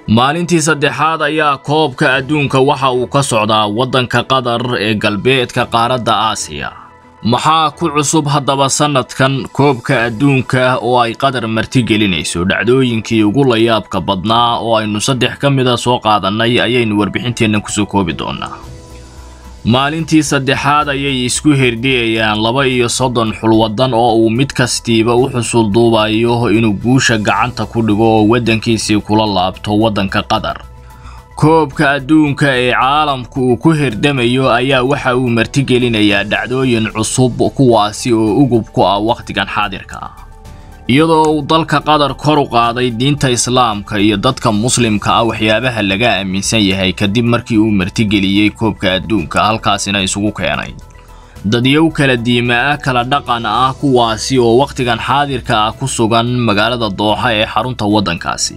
maalintii saddexaad ayaa koobka adduunka waxa uu ka socdaa waddanka qatar ee galbeedka qaaradda aasiya maxaa ku cusub haddaba sannadkan koobka adduunka oo ay qatar martigelinayso dhacdooyinkii ugu layaabka badnaa oo aynu saddex ka mida soo qaadannay ayaynu warbixinteenna kusoo koobi doonaa maalintii saddexaad ayay isku herdiyayaan laba iyo soddon xulwadan oo uu mid kastiiba u xusul duubayo inuu guusha gacanta ku dhigo oo waddankiisii kula laabto waddanka qatar koobka adduunka ee caalamku uu ku herdamayo ayaa waxa uu martigelinayaa dhacdooyin cusub kuwaasi oo ugub ku ah wakhtigan xaadirka ah iyadoo uu dalka qatar kor u qaaday diinta islaamka iyo dadka muslimka ah waxyaabaha laga aaminsan yahay kadib markii uu martigeliyey koobka adduunka halkaasina isugu keenay dadyow kala diima ah kala dhaqan ah kuwaasi oo wakhtigan xaadirka ah ku sugan magaalada dooxa ee xarunta waddankaasi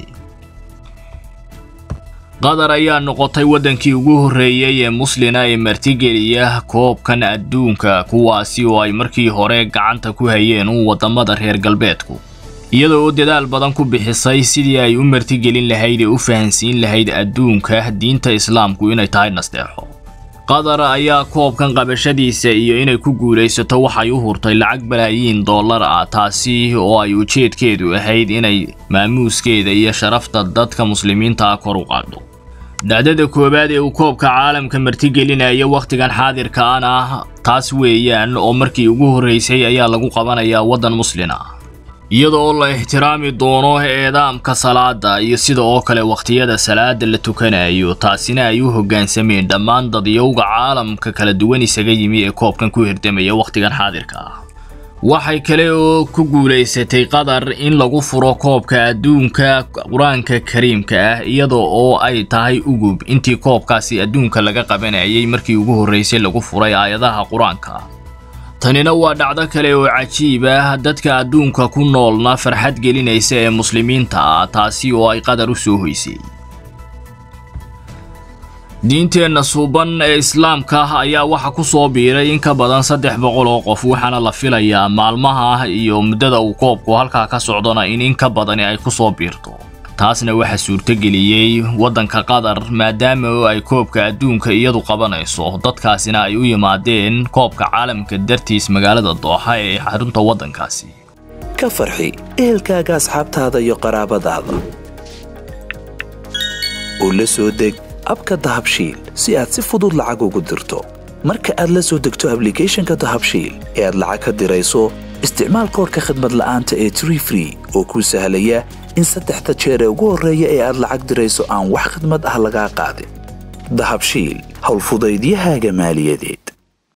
qatar ayaa noqotay waddankii ugu horreeyey ee muslina ee martigeliya koobkan adduunka kuwaasi oo ay markii hore gacanta ku hayeen u waddamada reer galbeedku iyada oo dadaal badan ku bixisay sidii ay u martigelin lahayd ee u fahansiin lahayd adduunka diinta islaamku inay tahay nasteexo qatar ayaa koobkan qabashadiisa iyo inay ku guulaysato waxay u hurtay lacag balaayiin dollar ah taasi oo ay ujeedkeedu ahayd inay maamuuskeeda iyo sharafta dadka muslimiinta ah kor u qaadho dhacdada koowaad ee uu koobka caalamka martigelinaya wakhtigan xaadirkaan ah taas weeyaan oo markii ugu horraysay ayaa lagu qabanayaa waddan muslin ah iyada oo la ixtiraami doono eedaamka salaada iyo sida oo kale wakhtiyada salaada la tukanayo taasina ay u hoggaansameen dhammaan dadyowga caalamka kala duwan isaga yimi ee koobkan ku hirdamaya wakhtigan xaadirka ah waxay kale oo ku guulaysatay qatar in lagu furo koobka adduunka qur-aanka kariimka ah iyada oo ay tahay ugub intii koobkaasi adduunka laga qabanayay markii ugu horraysay lagu furay aayadaha qur-aanka tanina waa dhacdo kale oo cajiib ah dadka adduunka ku noolna farxad gelinaysa ee muslimiinta ah taasi oo ay qatar u soo hoysay diinteenna suuban ee islaamka ayaa waxa ku soo biiray in ka badan saddex boqol oo qof waxaana la filayaa maalmaha iyo muddada uu koobku halkaa ka socdona in in ka badani ay ku soo biirto taasna waxaa suurtogeliyey waddanka qatar maadaama oo ay koobka adduunka iyadu qabanayso dadkaasina ay u yimaadeen koobka caalamka dartiis magaalada dooxa ee xarunta waddankaasi ka farxi ehelkaaga asxaabtaada iyo qaraabadaada oo la soo deg abka dahabshiil si aad si fudud lacag ugu dirto marka aad la soo degto ablicathonka dahabshiil ee aad lacag ka dirayso isticmaal koorka khadmad la'aanta ee tree free oo kuu sahlaya in saddexda jeer ee ugu horreeya ee aad lacag dirayso aan wax khadmad ah lagaa qaadin dahabshiil howlfudaydiyahaaga maaliyadeed